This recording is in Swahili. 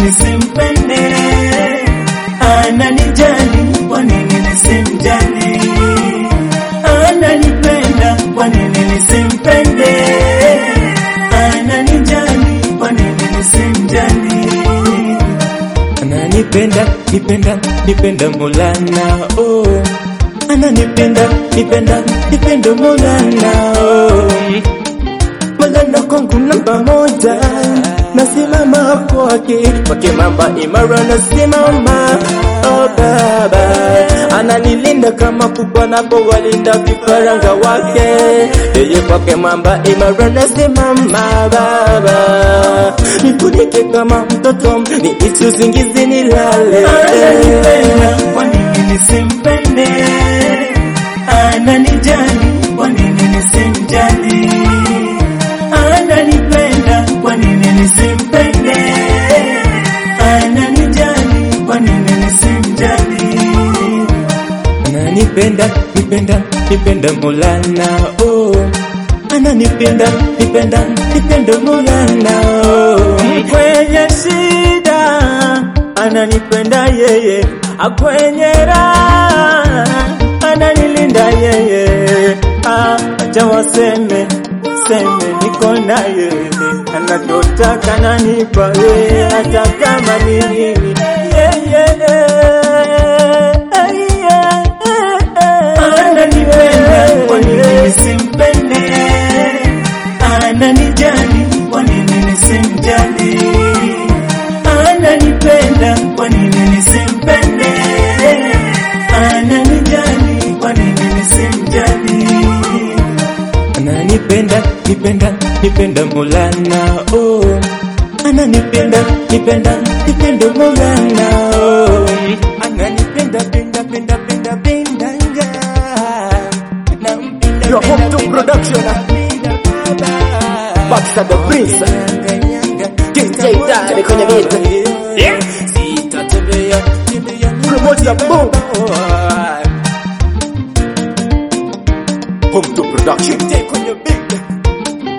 nisimpende? Ananijali, kwa nini nisimjali? Ananipenda, kwa nini nisimpende? Ananijali, kwa nini nisimjali? Ananipenda, nipenda, nipenda Maulana, oh. Ananipenda, nipenda, nipenda Maulana, oh. Maulana kwangu namba moja, nasimama kwake, kwake mamba imara nasimama, oh baba, ananilinda kama kuku anapowalinda vifaranga wake, yeye kwake mamba imara nasimama, baba, nifunike kama mtoto, niishi usingizi nilale. Ananipenda, kwa nini nisimpende? Ananijali, kwa nini nisimjali? Ananipenda, kwa nini nisimpende? Ananijali, kwa nini nisimjali? Ananipenda, nipenda, nipenda Maulana, oh. Ananipenda, nipenda, nipenda Maulana, oh. Kwenye shida ananipenda yeye, akwenye raha ananilinda yeye. Ah, acha waseme seme, niko naye, anachotaka nanipa yeye, hata kama ni nini yeye. Ananipenda, kwa nini nisimpende? Ananijali, kwa nini nisimjali? Ananipenda, kwa nini nisimpende? Ananijali, kwa nini nisimjali? Ananipenda, nipenda, nipenda Maulana, oh. Ananipenda, nipenda, nipenda Maulana, oh. Ananipenda, penda, penda, penda, penda, nga. Nampenda, Your home to penda, production. penda, baba. Baxter the Prince. DJ Daddy kwenye beat. Sitatembea, tembea, Promote the boom. oh. Home to production. Take on your big